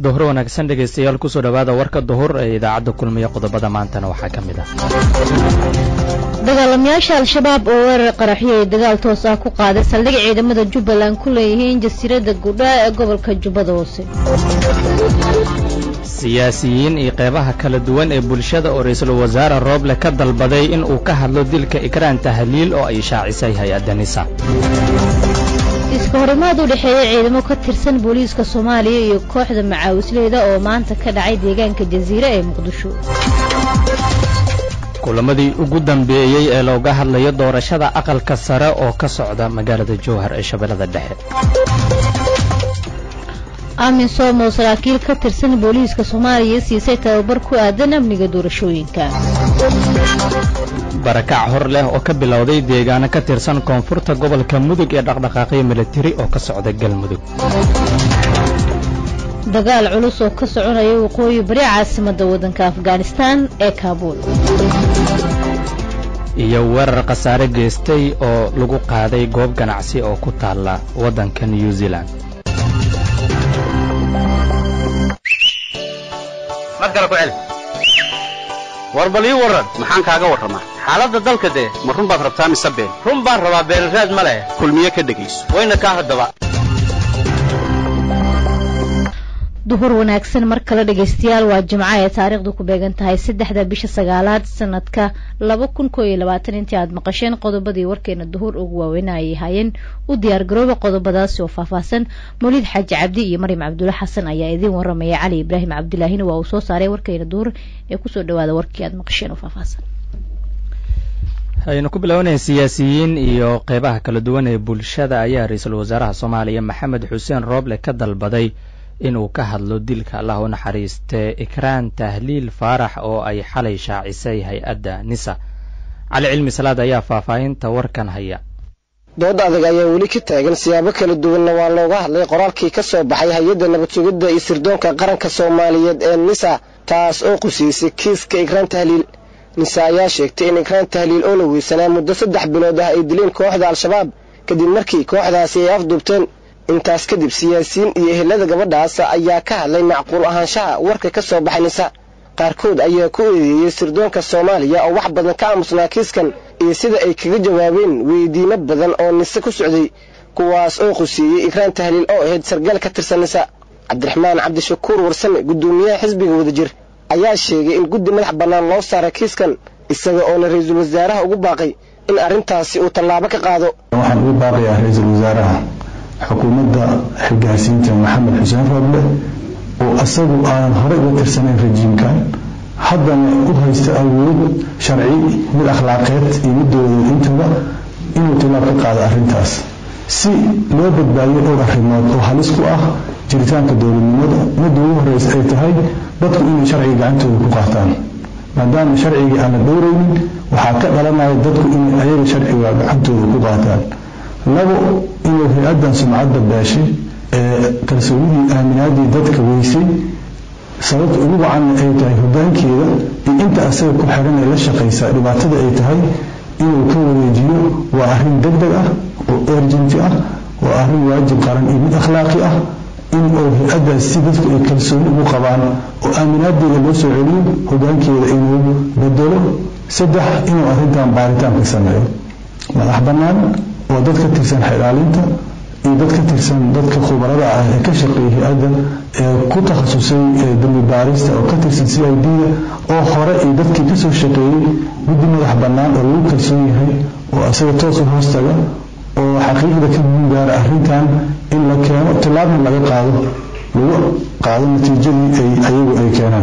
duhur wanaagsan dhegaystayaal kusoo dhowaada warka duhur ee idaacadda kulmiya qodobada maantana waxaa ka mid ah dagaalamayaasha al-shabaab oo weerar qaraxyo ay dagaal toos ah ku qaaday saldhig ciidamada jubbaland ku leeyihiin jasiiradda gudhaa ee gobolka jubbada hoose siyaasiyiin iyo qeybaha kala duwan ee bulshada oo ra-iisul wasaare rooble ka dalbaday in uu ka hadlo dilka ikraan tahliil oo ay shaacisay hay-adda nisa iska horimaad u dhexeeya ciidamo ka tirsan booliiska soomaaliya iyo kooxda macaawisleyda oo maanta ka dhacay deegaanka jasiire ee muqdisho kulamadii ugu dambeeyey ee looga hadlayo doorashada aqalka sare oo ka socda magaalada jowhar ee shabeellada dhexe aamin soom oo saraakiil ka tirsan booliiska soomaaliya siisay tababar ku aadan amniga doorashooyinka barakac hor leh oo ka bilowday deegaano ka tirsan koonfurta gobolka mudug ee dhaqdhaqaaqyo militari oo ka socda galmudug dagaal culus oo ka soconaya waqooyi bari caasimadda waddanka afghanistaan ee kaabuul iyo weerar khasaare geystay oo lagu qaaday goob ganacsi oo ku taalla waddanka new zealand war bal ii warran maxaan kaaga warramaa xaaladda dalka dee ma run baad rabtaa mise been run baan rabaa beenraad ma leh kulmiye ka dhegayso wayna kaa haddaba duhur wanaagsan mar kale dhegaystayaal waa jimco ee taariikhdu ku beegan tahay saddexda bisha sagaalaad sanadka laba kun koo iyo labaatan intii aad maqasheen qodobadii warkeena duhur ugu waaweyn ayay haayeen u diyaar garooba qodobadaasi oo faahfaahsan mawliid xaaji cabdi iyo maryam cabdulla xasan ayaa idiin waramaya cali ibraahim cabdilaahina waa uu soo saaray warkeena duhur ee kusoo dhawaada warkii aad maqasheen oo faahfaahsan aynu ku bilaabanaya siyaasiyiin iyo qeybaha kala duwan ee bulshada ayaa ra-iisul wasaaraha soomaaliya maxamed xuseen rooble ka dalbaday inuu ka hadlo dilka allah u naxariistee ikraan tahliil faarax oo ay xalay shaacisay hay-adda nisa cali cilmi salaad ayaa faahfaahinta warkan haya dood adag ayaa weli ka taagan siyaabo kala duwanna waa looga hadlay qoraalkii ka soo baxay hay-adda nabad sugidda iyo sirdoonka qaranka soomaaliyeed ee nisa taas oo qusiisay kiiska ikraan tahliil nisa ayaa sheegtay in ikraan tahliil oo la weysanaa muddo saddex bilood ah ay dileen kooxda al-shabaab kadib markii kooxdaasi ay afduubteen intaas kadib siyaasiyiin iyo ehelada gabadhaas ayaa ka hadlay macquul ahaanshaha warka ka soo baxay nisa qaarkood ayaa ku eedeeyey sirdoonka soomaaliya oo wax badan ka aamusnaa kiiskan iyo sida ay kaga jawaabeen weydiimo badan oo nise ku socday kuwaas oo quseeyey ikraan tahliil oo ahayd sargaal ka tirsan nisa cabdiraxmaan cabdishakuur warsame guddoomiyaha xisbiga wadajir ayaa sheegay in guddi madax bannaan loo saara kiiskan isaga oona ra-iisul wasaaraha ugu baaqay in arrintaasi uu tallaabo ka qaado waxaan ugu baaqayaa ra-iisul wasaaraha xukuumadda xilgaarsiinta maxamed xuseen rooble oo isagu aanan horey uga tirsanayn rajiimkan haddana u haysta awood sharci mid akhlaaqeed iyo mid dowladeed intaba inuu tilaab ka qaado arrintaas si loo badbaadiyo dhowr arrimood oo halis ku ah jiritaanka dowladnimada midda ugu horreysa ay tahay dadku inay sharciga gacantooda ku qaataan maadaama sharcigii aan la dhowraynin waxaa ka dhalanaya dadku inay ayaga sharciga gacantooda ku qaataan labo inuu hay-addan sumcadda beeshay ee kalsoonidii aaminaadii dadka weysay sababta ugu wacanna ay tahay hogaankeeda iyo inta asaga ku xiran ee la shaqaysa dhibaatada ay tahay inuu ka wareejiyo waa arrin deg deg ah oo erjenti ah waa arrin waajib qaran iyo mid akhlaaqi ah in uu hay-addaas si dadku ay kalsooni ugu qabaan oo aaminaadeeda loo soo celiyo hogaankeeda inuu bedelo saddex inuu arrintan baaritaan ka sameeyo madax bannaan oo dad ka tirsan xilaalinta iyo dad ka tirsan dadka khubarada ah ee ka shaqeeyay hay-adda ee ku takhasusay dambi baarista oo ka tirsan c i d-da oo hore iyo dadkii kasoo shaqeeyey guddi madax bannaan oo lagu kalsoon yahay oo asaga toos u hoostaga oo xaqiiqda ka muhiim gaara arrintan in la keeno tillaabna laga qaado lagu qaado natiijadii ay ayagu ay keenaan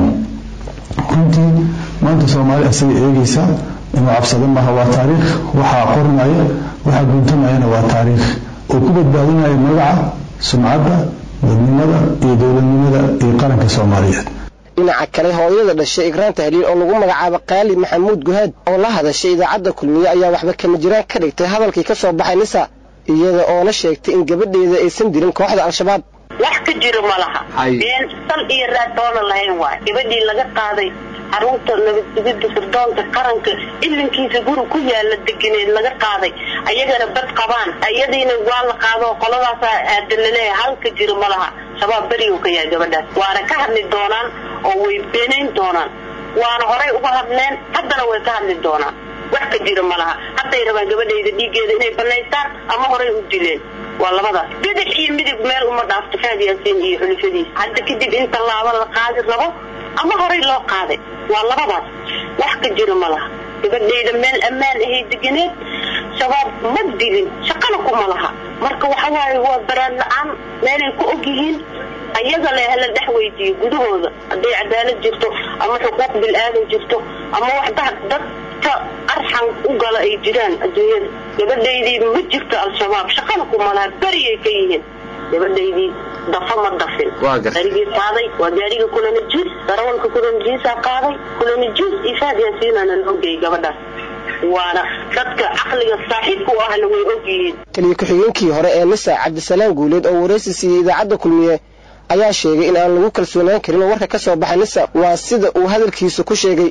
runtii maanta soomaali asaga eegaysaa inuu cabsado maaha waa taariikh waxaa qorinaya waxaa guntamayana waa taariikh oo ku badbaadinaya magaca sumcadda dadnimada iyo dowladnimada iyo qaranka soomaaliyeed dhinaca kale hooyada dhashay ikraan tahliil oo lagu magacaabo qaali maxamuud guhaad oo la hadashay idaacadda kulmiye ayaa waxba kama jiraan ka dhigtay hadalkii ka soo baxay nisa iyada oona sheegtay in gabadheeda aysan dirin kooxda al-shabaab wax ka jiro ma laha been sal iyo raad toona lahayn waay gabadhii laga qaaday xarunta nabadsugidda sirdoonka qaranka ilinkiisa guri ku yaala deganeed laga qaaday ayagana bad qabaan ayadiina waa la qaado qoladaasa aadanaleeya halka jiro ma laha shabaab berigu ka yahay gabadhaas waana ka hadli doonaan oo way beenayn doonaan waana horay uga hadleen haddana way ka hadli doonaan wax ka jira ma laha hadday rabaan gabadhayda dhiiggeeda inay banaystaan ama horay u dileen waa labadaas bidix iyo midig meel uma dhaafto faad yaasiin iyo xulufadiisa hadda kadib in tallaabo la qaadi rabo ama horay loo qaaday waa labadaas wax ka jira ma laha gabadhayda meel ammaan ahay deganeed shabaab ma dilin shaqana kuma laha marka waxa waaye waa baraan la-aan meelay ku og yihiin ayaga le hala dhex weydiiyo gudahooda hadday cadaalad jirto ama xuquuq bil-aadan jirto ama wax dadka arxan u gala ay jiraan adduunyada gabadhaydii ma jirto al-shabaab shaqana kuma laha beriyay ka yihiin gabadhaydii dafa ma dafin gaarigii qaaday waa gaariga kulanajiis darawalka kulanajiisaa qaaday kulanajiis iyo faad yaasiinana loo geeyay gabadhaas waana dadka caqliga saaxiibka u ahna way og yihiin taliya ku-xigeenkii hore ee nisa cabdisalaam guuleed oo waraysi siiyey idaacadda kulmiye ayaa sheegay in aan lagu kalsoonaan karin oo warka ka soo baxay nisa waa sida uu hadalkiisa ku sheegay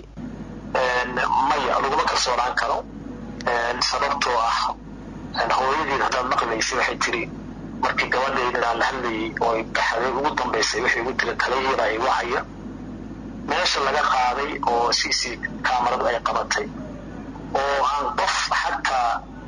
maya laguma kalsoonaan karo sababtoo ah hooyadeed haddaad maqlaysay waxay tiri markii gabadhaydaan la hadlayay oo baxday ugu dambaysay waxay ugu tiri talayeeda ay wacaya meesha laga qaaday oo c c kaamaradu ay qabatay oo aan qof xataa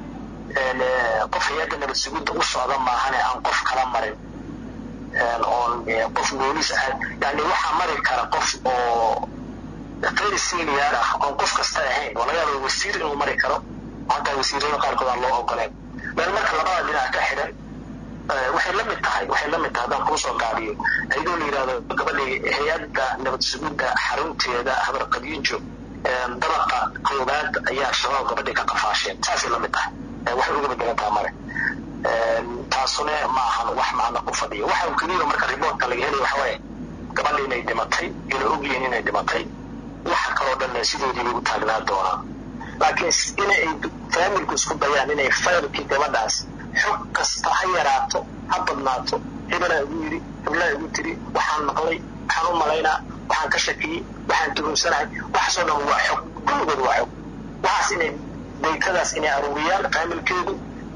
qof hay-adda nabad sugidda u socda maahane aan qof kala marin oon qof boolis ah yani waxaa mari kara qof oo qeyr senior ah oon qof kasta ahayn oo laga yaaba wasiir inuu mari karo hataa wasiirada qaarkood aan loo ogoleen meel marka labada dhinac ka xidhan waxay la mid tahay waxay la mid tahay haddaan kuu soo gaabiyo ayadoo la yidhahdo gabadhii hay-adda nabad sugidda xarunteeda habar qadiinjo dabaqa koobaad ayaa shabaab gabadhii ka qafaasheen saasay la mid tahay waxay uga bedelan taha male taasune ma ahan wax macna ku fadhiyo waxa uu keliya marka riboortka laga helaya waxa waaye gabadha inay dhimatay inay ogyihiin inay dhimatay waxa kaloo dhan sidoodii bay u taagnaa doonaa laakiin inay faamilku isku dayaan inay fayrkii gabadhaas xog kasta ha yaraato ha badnaato hebelaa igu yidhi heblaa igu tiri waxaan maqlay waxaan u malaynaa waxaan ka shakiyey waxaan tuhumsanahay waxaasoo dhan waa xog kulligood waa xog waxaas inay daytadaas inay aruuriyaan faamilkeedu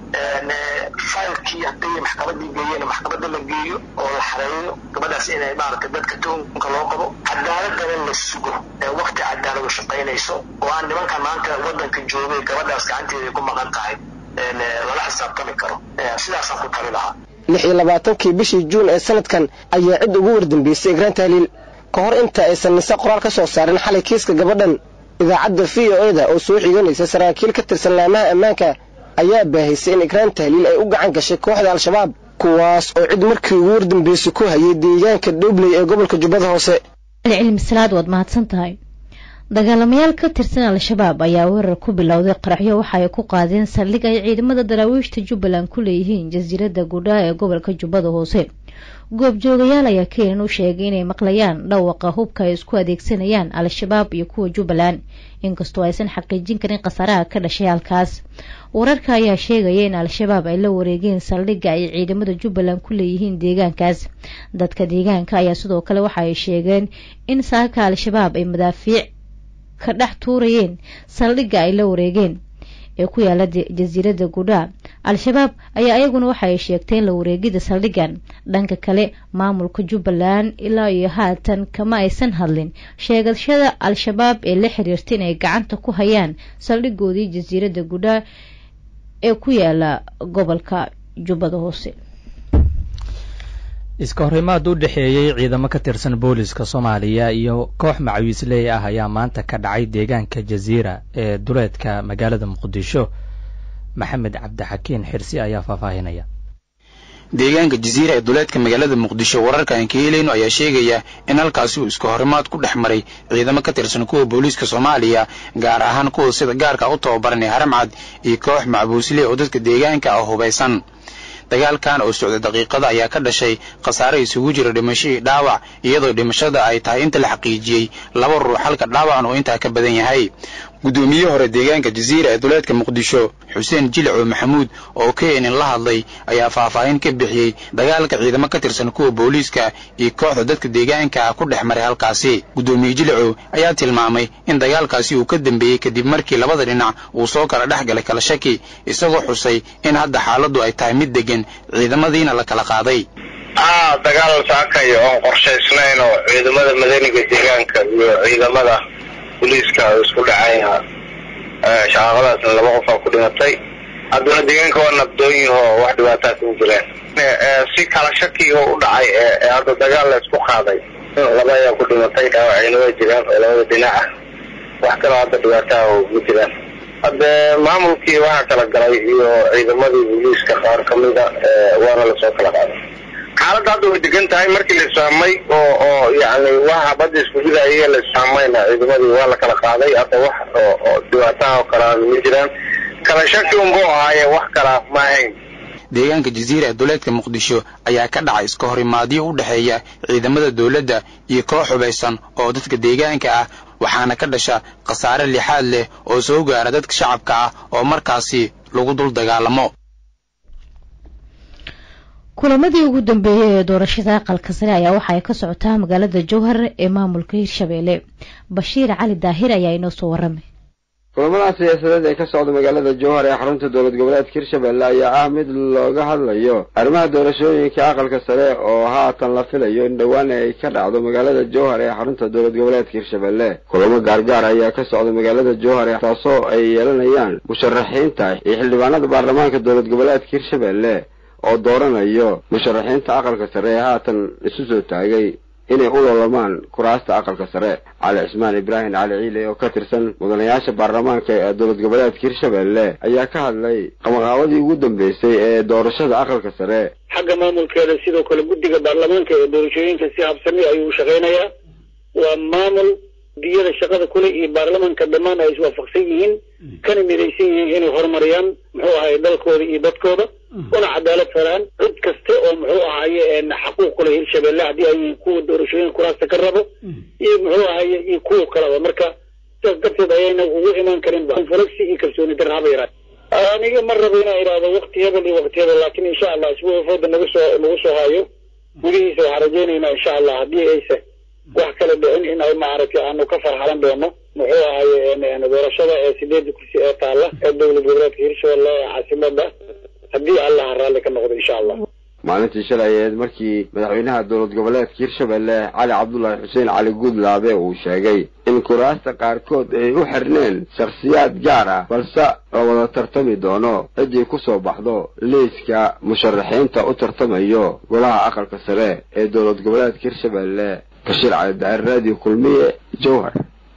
faylkii hadday maxkamadii geeyeen maxkamadda la geeyo oo la xareeyo gabadhaas inay maaragtay dadka tuhumka loo qabo cadaaladana la sugo waqti cadaaladu shaqaynayso oo aan nimankan maanta wadanka joogay gabadhaas gacanteeda ay ku maqan tahay lala xisaabtami karo sidaasaan ku tali lahaa lix iyo labaatankii bishii juun ee sanadkan ayaa cid ugu wardambeysay igraan tahliil ka hor inta aysan nise qoraal ka soo saarin xalay kiiska gabadhan idaacadda v o eda oo soo xiganaysa saraakiil ka tirsan laamaha ammaanka ayaa baahaysay in igraan tahliil ay u gacan gashay kooxda al-shabaab kuwaas oo cid markii ugu wardambeysay ku hayay deegaanka dhobley ee gobolka jubbada hoose cilmi salaad waad mahadsan tahay dagaalamayaal ka tirsan al-shabaab ayaa weerar ku bilowday qaraxyo waxa ay ku qaadeen saldhig ay ciidamada daraawiishta jubbaland ku leeyihiin jasiiradda gudhaa ee gobolka jubbada hoose goobjoogayaal ayaa keenan u sheegay inay maqlayaan dhawaqa hubka ay isku adeegsanayaan al-shabaab iyo kuwa jubbaland inkastoo aysan xaqiijin karin khasaaraha ka dhashay halkaas wararka ayaa sheegaya in al-shabaab ay la wareegeen saldhigga ay ciidamada jubbaland ku leeyihiin deegaankaas dadka deegaanka ayaa sidoo kale waxa ay sheegeen in saaka al-shabaab ay madaafiic ka dhex tuurayeen saldhigga ay la wareegeen ee ku yaala jasiiradda gudhaa al-shabaab ayaa ayaguna waxa ay sheegteen la wareegida saldhiggan dhanka kale maamulka jubbaland ilaa iyo haatan kama aysan hadlin sheegashada al-shabaab ee la xiriirta inay gacanta ku hayaan saldhigoodii jasiiradda gudhaa ee ku yaala gobolka jubbada hoose iska horimaad u dhexeeyey ciidamo ka tirsan booliska soomaaliya iyo koox macawiisley ah ayaa maanta ka dhacay deegaanka jasiira ee duleedka magaalada muqdisho maxamed cabdixakiin xirsi ayaa faahfaahinaya deegaanka jasiira ee duleedka magaalada muqdisho wararka aan ka helayno ayaa sheegaya in halkaasi uu iska horimaad ku dhex maray ciidamo ka tirsan kuwa booliiska soomaaliya gaar ahaan kuwa sida gaarka u tababaran ee haramcad iyo koox macbuusley oo dadka deegaanka ah hubaysan dagaalkan oo socda daqiiqada ayaa ka dhashay khasaare isugu jira dhimashadii dhaawac iyadoo dhimashada ay tahay inta la xaqiijiyey laba ruux halka dhaawacan oo intaa ka badan yahay guddoomiye hore deegaanka jasiira ee duleedka muqdisho xuseen jilico maxamuud oo keenin la hadlay ayaa faahfaahin ka bixiyey dagaalka ciidamo ka tirsan kuwa booliiska iyo kooxda dadka deegaanka ah ku dhex maray halkaasi guddoomiye jilico ayaa tilmaamay in dagaalkaasi uu ka dambeeyey kadib markii labada dhinac uu soo kala dhex galay kala shaki isagoo xusay in hadda xaaladdu ay tahay mid deggan ciidamadiina la kala qaaday aa dagaal saakayo oon qorshaysnayn oo ciidamada madaniga deegaanka iyo ciidamada booliiska isku dhacayha shaqaaqadaasna laba qof aa ku dhimatay haddana deegaanka waa nabdoonyahoo wax dhibaataas ma jiraan si kala shaki oo u dhacay ee hadda dagaal la isku qaaday laba ayaa ku dhimatay dhaawacayna waa jiraan oo labada dhinac ah wax kaloo hadda dhibaataha oo ma jiraan hadde maamulkii waxaa kala galay iyo ciidamadii booliiska qaar kamida waana lasoo kala qaaday xaaladda hadda way degan tahay markii la isfahmay oo oo yani waxa badda isku ridaya la isfahmayna ciidamadii waa la kala qaaday hadda wax oo oo dhibaataha oo kale ma jiraan kala shaki unbuu ahaaye wax kala ma ahayn deegaanka jaziira ee duleedka muqdisho ayaa ka dhacay iska horimaadyo u dhexeeya ciidamada dowladda iyo koox hubaysan oo dadka deegaanka ah waxaana ka dhasha khasaare lixaad leh oo soo gaara dadka shacabka ah oo markaasi lagu dul dagaalamo kulamadii ugu dambeeyey ee doorashada aqalka sare ayaa waxa ay ka socotaa magaalada jowhar ee maamulka hirshabeelle bashiir cali daahir ayaa inoo soo waramay kulamada siyaasadeed ee ka socda magaalada jowhar ee xarunta dowlad goboleedka hirshabelle ayaa ah mid looga hadlayo arrimaha doorashooyinka aqalka sare oo haatan la filayo in dhowaan ay ka dhacdo magaalada jowhar ee xarunta dowlad goboleedka hirshabelle kulamo gaargaar ayaa ka socda magaalada jowhar taasoo ay yeelanayaan musharaxiinta iyo xildhibaanada baarlamaanka dowlad goboleedka hirshabelle oo dooranayo musharaxiinta aqalka sare ee haatan isu soo taagay inay u lolamaan kuraasta aqalka sare cali cismaan ibraahim cali ciile oo ka tirsan mudanayaasha baarlamaanka ee dowlad goboleedka hirshabelle ayaa ka hadlay qamaqaabadii ugu dambeysay ee doorashada aqalka sare xagga maamulkeeda sidoo kale guddiga baarlamaanka ee doorashooyinka si habsami ayuu u shaqaynayaa waa maamul diyada shaqada kule iyo baarlamaanka dhammaan ay iswaafaqsan yihiin kana midaysan yihiin inay horumariyaan muxuu ahaye dalkooda iyo dadkooda una cadaalad faraan cid kaste oo muxuu ahaye xaquuq kule hirshabelle haddii ay kuwa doorashooyinka kuraasta ka rabo iyo muxuu ahaye iyo kuwa kaleba marka sidaas darteed ayayna ugu imaan karinba falagsi iyo kalsooni darra haba yaraa aniga ma rabo inaan idhaahdo wakti hebel iyo wakti hebel laakiin insha allah isbuuca fooda nagu soo nagu soo hayo gudihiisa waxaan rajaynaynaa insha allah haddii ayse wax kala dhicin in ay maaragtay aanu ka farxalan doono muxuu ahaye doorashada ee sideedda kursi ee taalla ee dowlad goboleedka hirshabelle ee caasimada haddii allaha raalli ka noqdo insha allah maalintii shalay aheed markii madaxweynaha dowlad goboleedka hirshabelle cali cabdullaahi xuseen cali guudlaabe uu sheegay in kuraasta qaarkood ay u xirneen shakhsiyaad gaar ah balse la wada tartami doono ciddii ku soo baxdo liiska musharaxiinta u tartamayo golaha aqalka sare ee dowlad goboleedka hirshabelle bashiir cali daa'ir raadiyo kulmiye jowhar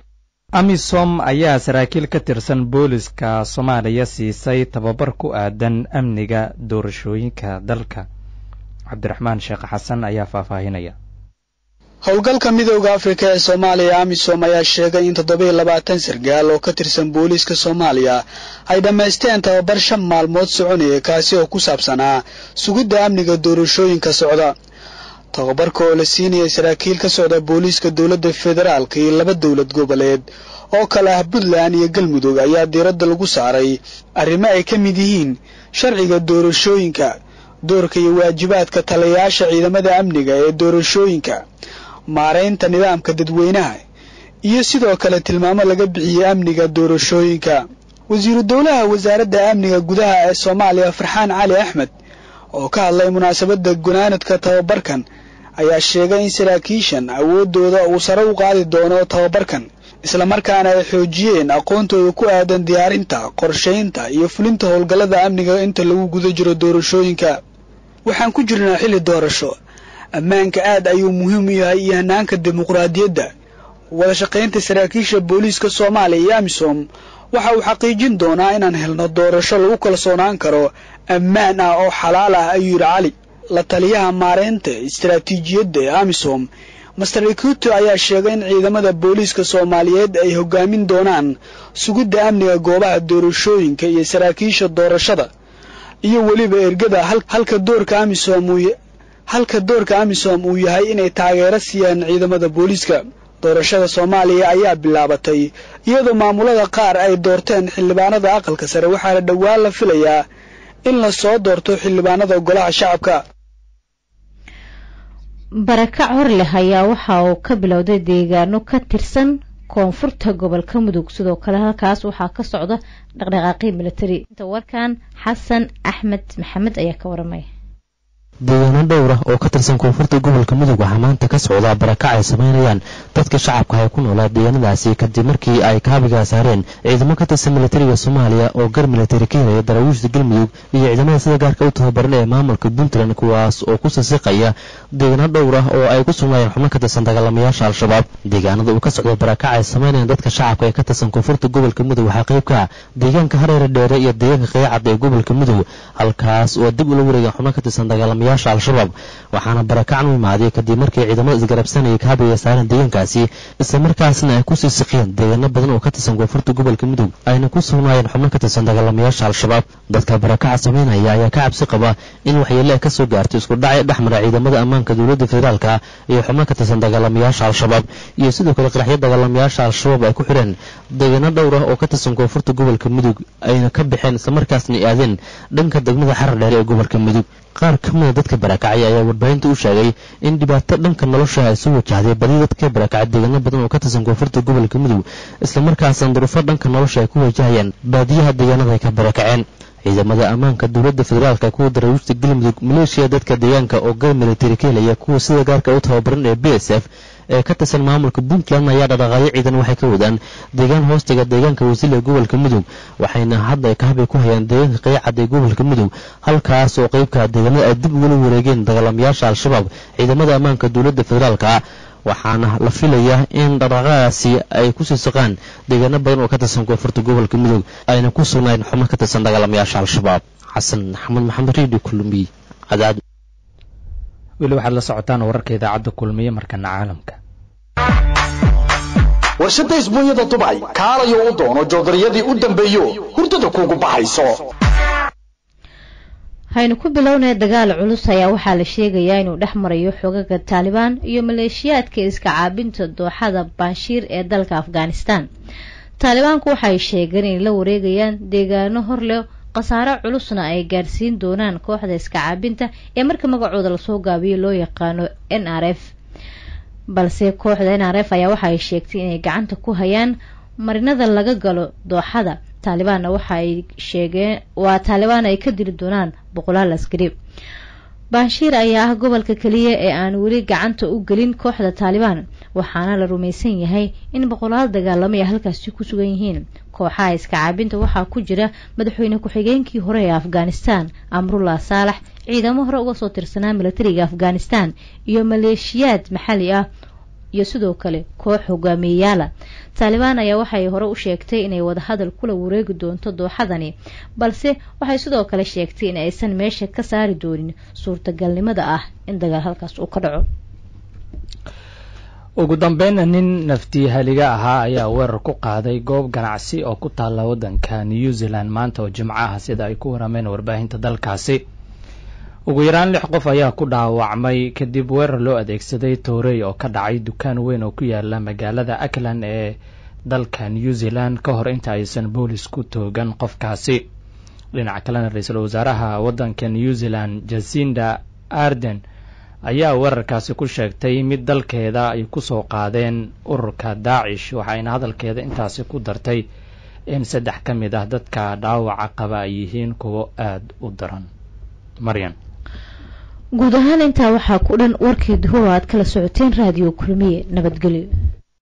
amisom ayaa saraakiil ka tirsan booliska soomaaliya siisay tababar ku aadan amniga doorashooyinka dalka cabdiraxmaan sheekh xasan ayaa faahfaahinaya howlgalka midooda afrika ee soomaaliya amisom ayaa sheegay in toddoba iyo labaatan sargaal oo ka tirsan booliiska soomaaliya ay dhammaysteen tababar shan maalmood soconaya kaasi oo ku saabsanaa sugidda amniga doorashooyinka socda tababarka oo la siinayay saraakiil ka socda booliiska dowladda federaalka iyo laba dowlad goboleed oo kale ah puntland iyo galmudug ayaa diiradda lagu saaray arrimo ay ka mid yihiin sharciga doorashooyinka doorka iyo waajibaadka talayaasha ciidamada amniga ee doorashooyinka maaraynta nidaamka dadweynaha iyo sidoo kale tilmaamo laga bixiyey amniga doorashooyinka wasiiru dowlaha wasaaradda amniga gudaha ee soomaaliya farxaan cali axmed oo ka hadlay munaasabadda gunaanadka tababarkan ayaa sheegay in saraakiishan awooddooda uu sare u qaadi doono tababarkan islamarkaana ay xoojiyeen aqoontooda ku aadan diyaarinta qorshaynta iyo fulinta howlgallada amniga inta lagu guda jiro doorashooyinka waxaan ku jirnaa xilli doorasho ammaanka aad ayuu muhiim u yahay iyo hanaanka dimuqraadiyadda wada shaqaynta saraakiisha booliiska soomaaliya iyo amisom waxa uu xaqiijin doonaa inaan helno doorasho lagu kalsoonaan karo ammaan ah oo xalaal ah ayuu yidhi cali la taliyaha maareynta istaraatiijiyadda ee amisom master ekuto ayaa sheegay in ciidamada booliiska soomaaliyeed ay hogaamin doonaan sugidda amniga goobaha doorashooyinka iyo saraakiisha doorashada iyo weliba ergada halka doorka amisom uu halka doorka amisom uu yahay inay taageero siiyaan ciidamada booliiska doorashada soomaaliya ayaa bilaabatay iyadoo maamulada qaar ay doorteen xildhibaanada aqalka sare waxaana dhowaan la filayaa in la soo doorto xildhibaanada golaha shacabka barakac hor leh ayaa waxa uu ka bilowday deegaano ka tirsan koonfurta gobolka mudug sidoo kale halkaas waxaa ka socda dhaqdhaqaaqii militari inta warkan xasan axmed maxamed ayaa ka waramaya deegaano dhowr ah oo ka tirsan koonfurta gobolka mudug waxaa maanta ka socdaa barakac ay samaynayaan dadka shacabka ay ku noolaa deegaanadaasi kadib markii ay kaabigaa saareen ciidamo ka tirsan militariga soomaaliya oo gar militari ka helaya daraawiishta galmudug iyo ciidamada sida gaarka u tababaran ee maamulka puntland kuwaas oo ku sisiqaya deegaano dhowr ah oo ay ku sugnaayeen xubno ka tirsan dagaalamayaasha al-shabaab deegaanada uu ka socdo barakac ay samaynayaan dadka shacabka ee ka tirsan koonfurta gobolka mudug waxaa qayb ka ah deegaanka hareere dheere iyo deegaanka qeycad ee gobolka mudug halkaas oo dib ula wareegeen xubno ka tirsan dagaalamayaasha al-shabaab waxaana barakacan u imaaday kadib markii ciidamada isgarabsanayay kaabiga saareen deegaankaasi isla markaasna ay kusii siqiyeen deegaano badan oo ka tirsan koonfurta gobolka mudug ayna ku sugnaayeen xubno ka tirsan dagaalamayaasha al-shabaab dadka barakaca samaynaya ayaa ka cabsi qaba in waxyeele ay ka soo gaarto isku dhacay dhexmara ciidamada ammaanka dowladda federaalka iyo xubno ka tirsan dagaalamayaasha al-shabaab iyo sidoo kale qaraxyo dagaalamayaasha al-shabaab ay ku xidheen deegaano dhowr ah oo ka tirsan koonfurta gobolka mudug ayna ka baxeen islamarkaasna ay aadeen dhanka degmada xarar dheere ee gobolka mudug qaar ka mida dadka barakacay ayaa warbaahinta u sheegay in dhibaato dhanka nolosha ay soo wajahday badi dadka barakacay deegaano badan oo ka tirsan koonfurta gobolka mudug islamarkaasna durufo dhanka nolosha ay ku wajahayaan baadiyaha deegaanada ay ka barakaceen ciidamada ammaanka dowladda federaalka kuwa daraawiishta galmudug maleeshiya dadka deegaanka oo gar militari ka helaya kuwa sida gaarka u tababaran ee b s f ee ka tirsan maamulka puntland ayaa dhaqaaqayo ciidan waxay ka wadaan deegaan hoostaga deegaanka wasiil ee gobolka mudug waxayna hadda kahabay ku hayaan deegaanka qeycad ee gobolka mudug halkaas oo qeybka deegaanada ay dib ugula wareegeen dagaalamayaasha al-shabaab ciidamada ammaanka dowladda federaalka waxaana la filayaa in dhaqaaqadaasi ay kusii saqaan deegaano badan oo ka tirsan koonfurta gobolka mudug ayna ku sugnayn xubno ka tirsan dagaalamayaasha al-shabaab xasan maxamed maxamed redio kulmiy cadaad weli waxaad la socotaan wararka idaacadda kulmiye markana caalamka warshadda isbuunyada dubay kaalayo u doono joodariyadii u dambeeyo hurdada kuugu baxayso haynu ku bilownay dagaal culus ayaa waxaa la sheegayaa inuu dhex marayo xogaga taalibaan iyo maleeshiyaadka iska caabinta dooxada banshiir ee dalka afghanistan taalibaanku waxay sheegeen inay la wareegayaan deegaano hor leh khasaare culusna ay gaadhsiin doonaan kooxda iska caabinta ee marka magacooda lasoo gaabiyo loo yaqaano n r f balse kooxda n r f ayaa waxa ay sheegtay inay gacanta ku hayaan marinada laga galo dooxada taalibaanna waxa ay sheegeen waa taalibaan ay ka dili doonaan boqolaal askari banshiir ayaa ah gobolka keliya ee aan weli gacanta u gelin kooxda taalibaan waxaana la rumaysan yahay in boqolaal dagaalamo ay halkaasi ku sugan yihiin kooxaha iska caabinta waxaa ku jira madaxweyne ku-xigeenkii hore ee afghanistan amrullah saalax ciidamo hore uga soo tirsanaa militariga afghanistan iyo maleeshiyaad maxalli ah iyo sidoo kale koox hogaamiyeyaala taalibaan ayaa waxay hore u sheegtay inay wadahadal kula wareegi doonto dooxadani balse waxay sidoo kale sheegtay in aysan meesha ka saari doonin suurtagalnimada ah in dagaal halkaas uu ka dhaco ugu dambeynna nin naftiihaliga ahaa ayaa weerar ku qaaday goob ganacsi oo ku taalla waddanka new zealand maanta oo jimco ah sida ay ku warameen warbaahinta dalkaasi ugu yaraan lix qof ayaa ku dhaawacmay kadib weerar loo adeegsaday toorey oo ka dhacay dukaan weyn oo ku yaala magaalada auckland ee dalka new zealand ka hor inta aysan boolis ku toogan qofkaasi dhinaca kalena ra-iisul wasaaraha waddanka new zealand jasinda arden ayaa weerarkaasi ku sheegtay mid dalkeeda ay kusoo qaadeen ururka daacish waxayna hadalkeeda intaasi ku dartay in saddex ka mid ah dadka dhaawaca qaba ay yihiin kuwo aada u daran maryan guud ahaan intaa waxaa ku dhan warkii duhur oo aad kala socoteen raadiyo kulmiye nabadgelyo